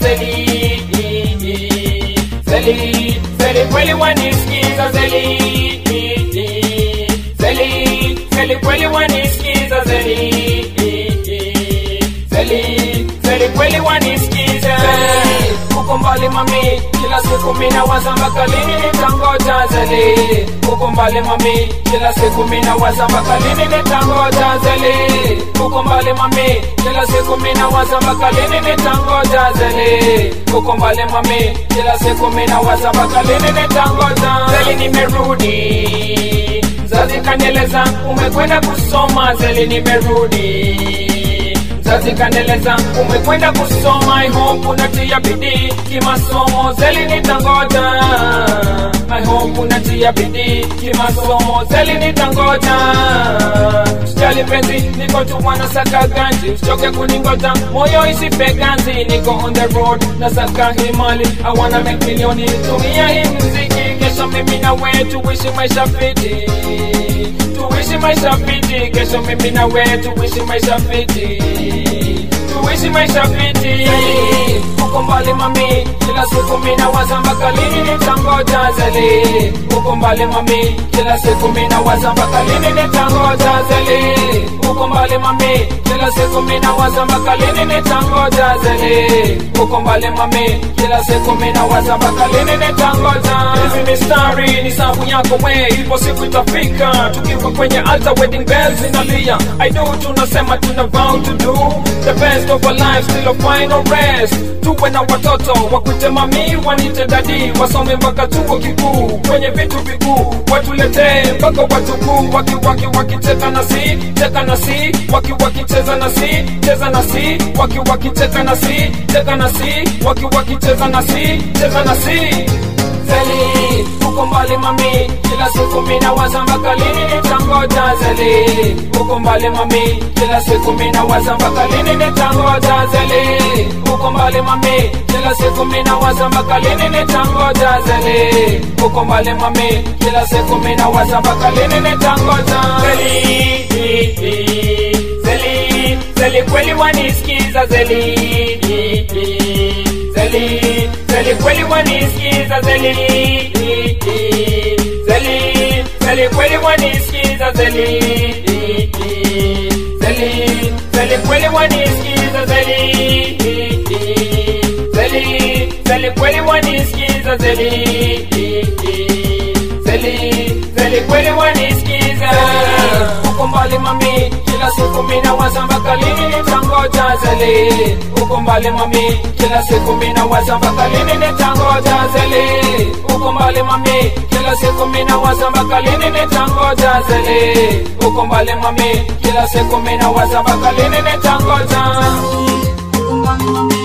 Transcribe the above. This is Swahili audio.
zeli zeli zeli kweli wanisikiza zeli zeli zeli kweli wanisikiza zeli zeli zeli kweli wanisikiza uko mbali mami kila siku mina waza mpaka lini nitangoja zeli uko mbali mami kila siku mina waza mpaka lini nitangoja zeli uko mbali mami kila siku mina waza mpaka lini nitangoja zeli uko mbali mami kila siku mina waza mpaka lini nitangoja zeli nimerudi mzazi kanieleza umekwenda kusoma zeli nimerudi mzazi kanieleza umekwenda kusoma I hope unatia bidii kimasomo zeli nitangoja I hope unatia bidii kimasomo zeli nitangoja sijali penzi niko tu wanasaka ganji usichoke kuningoja moyo isipe ganzi niko on the road nasaka himali I wanna make milioni tumia hii mziki kesho mimi na wewe tuishi maisha fiti tuishi maisha fiti kesho mimi na wewe tuishi maisha fiti tuishi maisha fiti uko mbali mami kila siku mina waza mpaka lini nitangoja zeli uko mbali mami kila siku mina waza mpaka lini nitangoja zeli uko mbali mami kila siku mina waza mpaka lini nitangoja zeli uko mbali mami kila siku mina waza mpaka lini nitangoja hizi ni stari ni sabu yako we ipo siku itafika tukiwa kwenye altar wedding bells zinalia I do tunasema tuna vow to do the best of our lives till a final rest tuwe na watoto wakute mami wanite dadi wasome mpaka chuo kikuu kwenye vitu vikuu watuletee mpaka watukuu waki waki wakicheka na si cheka na si waki wakicheza na si cheza na si waki wakicheka na si cheka na si waki wakicheza na si cheza na si zeli uko mbali mami kila siku mina waza mpaka lini nitangoja zeli uko mbali mami kila siku mina waza mpaka lini nitangoja zeli uko mbali mami kila siku mina waza mpaka lini nitangoja zeli uko mbali mami kila siku mina waza mpaka lini nitangoja zeli zeli zeli kweli wanisikiza zeli zeli zeli kweli wanisikiza zeli zeli zeli kweli wanisikiza zeli zeli zeli kweli wanisikiza zeli zeli zeli kweli wanisikiza zeli zeli zeli kweli wanisikiza uko mbali mami kila siku mina waza mpaka lini nitangoja zeli uko mbali mami kila siku mina waza mpaka lini nitangoja zeli uko mbali mami kila siku mina waza mpaka lini nitangoja zeli uko mbali mami kila siku mina waza mpaka lini nitangoja